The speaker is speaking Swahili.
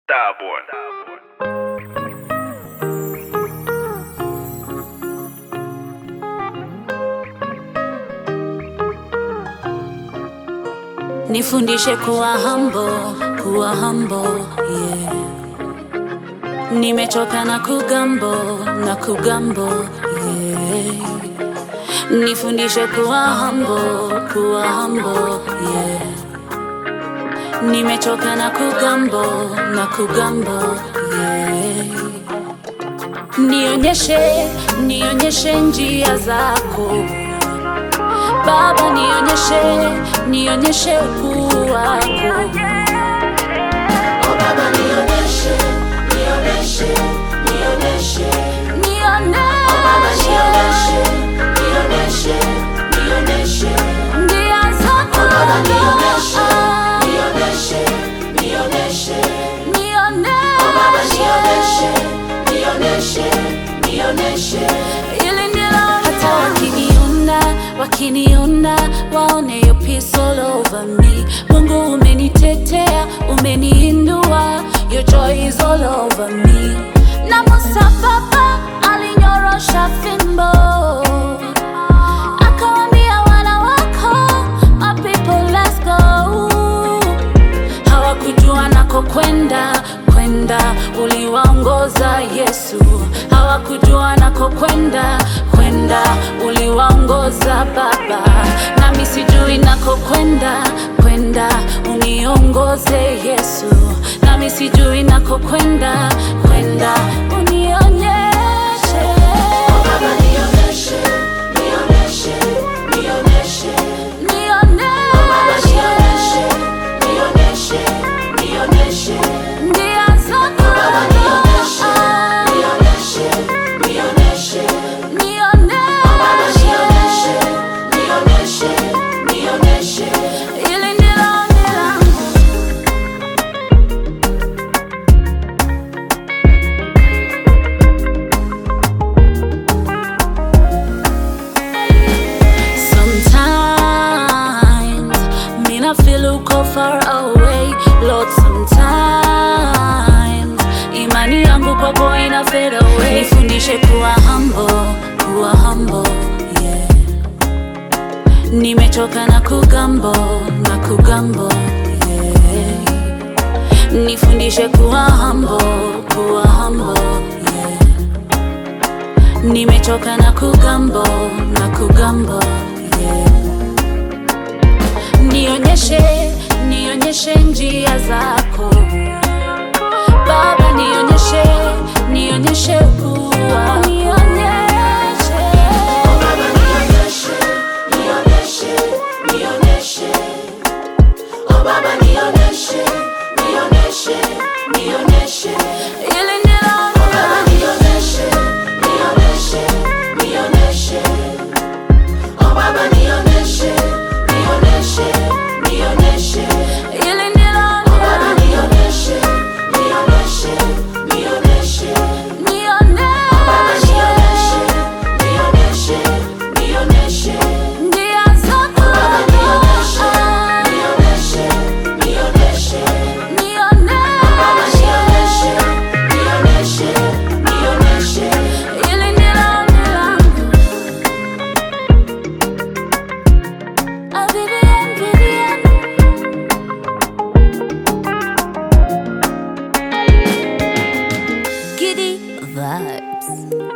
Starboy. Nifundishe kuwa humble, kuwa humble, yeah. Nimechoka na kugambo, na kugambo, yeah. Nifundishe kuwa humble, kuwa humble, yeah. Nimechoka na kugambo, na kugambo, yeah. Nionyeshe, nionyeshe njia zako Baba, nionyeshe, nionyeshe ukuu wako. Oh Baba, nionyeshe, nionyeshe, nionyeshe, nionyeshe. Oh Baba, nionyeshe, nionyeshe, nionyeshe njia zako. Oh Baba, nionyeshe, nionyeshe, nionyeshe, nionyeshe. Oh Baba, nionyeshe, nionyeshe, nionyeshe ili ndilo hata wakiniona wakiniona waone your peace all over me mungu umenitetea umeniinua your joy is all over me na musa baba alinyorosha fimbo akawambia wana wako my people let's go hawakujua nako kwenda kwenda uliwaongoza yesu hawakujua nako kwenda kwenda uliwaongoza baba nami sijui nako kwenda kwenda uniongoze yesu nami sijui nako kwenda kwenda unionyeshe oh, baba nionyeshe nionyeshe nionyeshe nionyeshe nionyeshe nionyeshe njia zako baba nionyeshe nionyeshe nionyeshe nionyeshe baba nionyeshe nionyeshe nionyeshe ili ndilo ombi langu Sometimes me not feel uko far away Lord sometimes imani yangu kwako ina fade away nifundishe kuwa humble kuwa humble yeah nimechoka na kugambo na kugambo yeah nifundishe kuwa humble kuwa humble yeah nimechoka na kugambo na kugambo yeah. nionyeshe nionyeshe njia zako baba nionyeshe nionyeshe ukuu wako. nionyeshe oh, baba nionyeshe nionyeshe nionyeshe oh baba nionyeshe nionyeshe nionyeshe ili ndilo oh, baba nionyeshe nionyeshe nionyeshe oh baba nionyeshe nionyeshe nionyeshe ili ndilo oh, baba nionyeshe nionyeshe nionyeshe nionyeshe oh, baba nionyeshe nionyeshe nionyeshe njia zako oh, baba nionyeshe nionyeshe nionyeshe nionyeshe oh, baba nionyeshe nionyeshe nionyeshe ili ndilo ombi langu Ah, Vivian, Vivian. Giddy vibes.